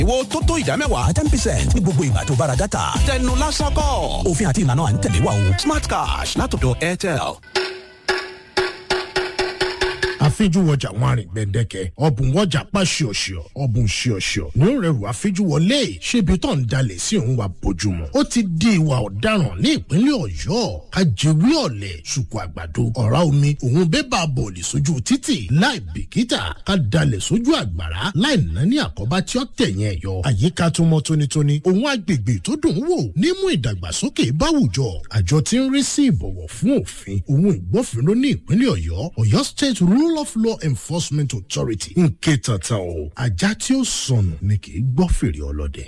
ìwọ tó tó ìdá mẹ́wàá ten percent ní gbogbo ìgbà tó bára dátà tẹnu lásán kọ́ òfin àti ìlànà à ń tẹ̀lé wa o smart cash látọ̀dọ̀ airtel. àfijúwọjà wọn àrìn gbẹdẹkẹ ọbùn wọjà pa ṣíọṣíọ ọbùn ṣíọṣíọ ní ó rẹrù àfijúwọlé ṣébi tó ń dalẹ̀ sí òun wa bójúmu ó ti di ìwà ọ̀daràn ní ìpínlẹ̀ ọ̀yọ́ kájẹwé ọ̀lẹ̀ ṣùkú àgbàdo ọ̀rá omi òun bébà bọ̀ọ̀lì sójú títì láì bìkítà ká dalẹ̀ sójú àgbàrá láì ná ní àkọ́bá tí ó tẹ̀yìn ẹ̀yọ àyíká tó mọ́ tónítóní òun agbègbè tó dùn ún wò nímú ìdàgbàsókè báwùjọ àjọ tí ń rí sí ìbọ̀wọ̀ fún òfin òun ìgbófinró ní ìpínlẹ̀ ọ̀yọ́ ọ̀yọ́ state rule of law enforcement authority ń ké tata o ajá tí ó sọnù ni kì í gbọ́ fèrè ọlọ́dẹ.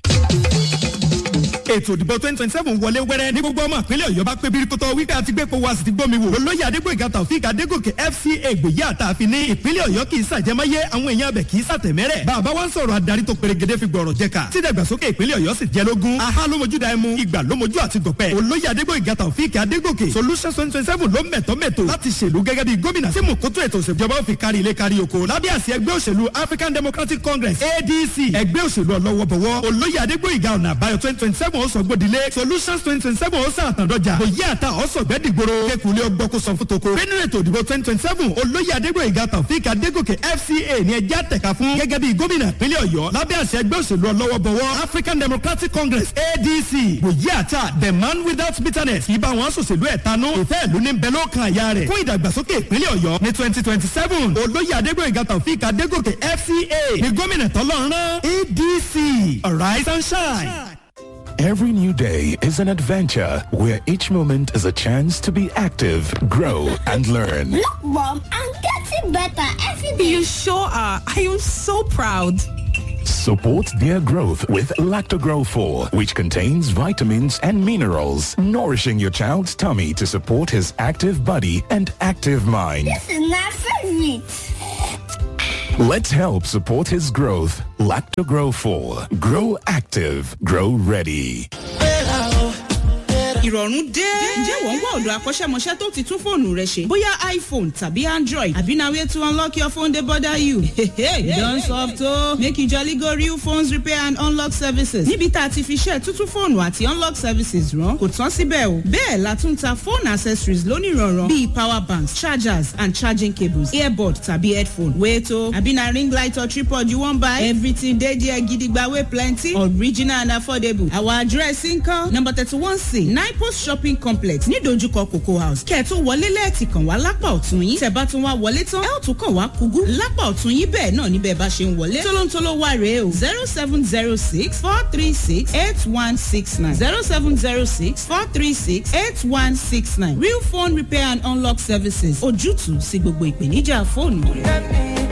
ètò ìdìbò twenty twenty seven wọlé wẹ́rẹ́ ní gbogbo ọmọ ìpínlẹ̀ ọ̀yọ́ bá pé bíríkótó wípé àti gbé powó àsìtì gbómi wò olóyè adégbòyìgá taofik adégòkè fca gbèyí àtàfin ní ìpínlẹ̀ ọ̀yọ́ kì í sàjẹmáyé àwọn èèyàn abẹ kì í sàtẹ̀mẹ́rẹ̀ bàbá wa ń sọ̀rọ̀ adarí tó perégedé fi gbọ̀rọ̀ jẹ́ka tí dàgbàsókè ìpínlẹ̀ ọ̀yọ́ sì jẹ́ lógún aha ló mojú da ẹmu ìgbà ló mojú àti gọ̀pẹ́ olóyè adégbòyìgá taofik adégòkè solution twenty twenty seven ló mẹ̀tọ́ mẹ̀tọ́ láti ṣèlú gẹ́gẹ́ bí gómìnà tí mùkútù ètò òṣèjọba ó fi kárí ilé kárí oko lábẹ́ àsì ẹgbẹ́ òṣèlú african democratic congress adc ẹgbẹ́ òṣèlú ọlọ́wọ́bọ̀wọ́ olóyè adégbòyìgá ọ̀nà àbáyọ twenty twenty seven ó sọ gbòdìlé solutions twenty twenty seven ó sàn àtàndọ́jà òye àtà ọ̀sọ̀gbẹ́ dìgbòrò kékulé ọgbọ́ kó sọ fún toko nínú ètò ìdìbò twenty twenty seven olóyè adégbòyìgá taofik adégòkè fca ní ẹjẹ́ àtẹ̀ka fún gẹ́gẹ́ bí gómìnà ìpínlẹ̀ ọ̀yọ́ lábẹ́ àṣẹ ẹgbẹ́ òṣèlú ọlọ́wọ́bọ̀wọ́ african democratic congress adc òye àtà the man without bitterness ìbá wọn sòṣèlú ẹ̀ tanú ìfẹ́ ìlú ní bẹ́lẹ́ ọ̀kan àyà rẹ̀ fún ìdàgbàsókè ìpínlẹ̀ ọ̀yọ́ ní twenty twenty seven olóyè adégbòyìgá taofik adégòkè fca ní gómìnà tọ́lọ́run adc arise and shine. Every new day is an adventure where each moment is a chance to be active, grow, and learn. Look, Mom, I'm getting better every day. You sure are. I am so proud. Support their growth with Lactogrow 4, which contains vitamins and minerals, nourishing your child's tummy to support his active body and active mind. This is my favorite. Let's help support his growth. Lactogrow 4. Grow active. Grow ready. ìrọ̀rùn dé. ǹjẹ́ wọ́n ń wá ọ̀dọ̀ akọ́ṣẹ́mọṣẹ́ tó ti tún fóònù rẹ ṣe? bóyá iphone tàbí android àbí na way to unlock your phone dey bother you. you don soft o. make you jolly go real phones repair and unlock services. níbi tá a ti fi ṣe tuntun fóònù àti unlock services rán kò tán síbẹ̀ o. bẹ́ẹ̀ la tún ta phone accessories lónìrànràn bíi power banks chargers and charging cables earbud tàbí headphone. wait o àbí na ring light or tripod you wan buy? everything dey there gidigba wey plenty original and affordable. our address nkan number thirty one c nine post shopping complex ní dojúkọ cocoa house kẹ́ẹ̀tún wọlé lẹ́ẹ̀tì kàn wá lápá ọ̀tún yín tẹ̀ bá tún wá wọlé tán ẹ ó tún kàn wá kúgú lápá ọ̀tún yín bẹ́ẹ̀ náà níbẹ̀ bá ṣe ń wọlé tólóńtóló wà rèé o zero seven zero six four three six eight one six nine zero seven zero six four three six eight one six nine real phone repair and unlock services ojútùú sí gbogbo ìpèníjà fóònù rẹ.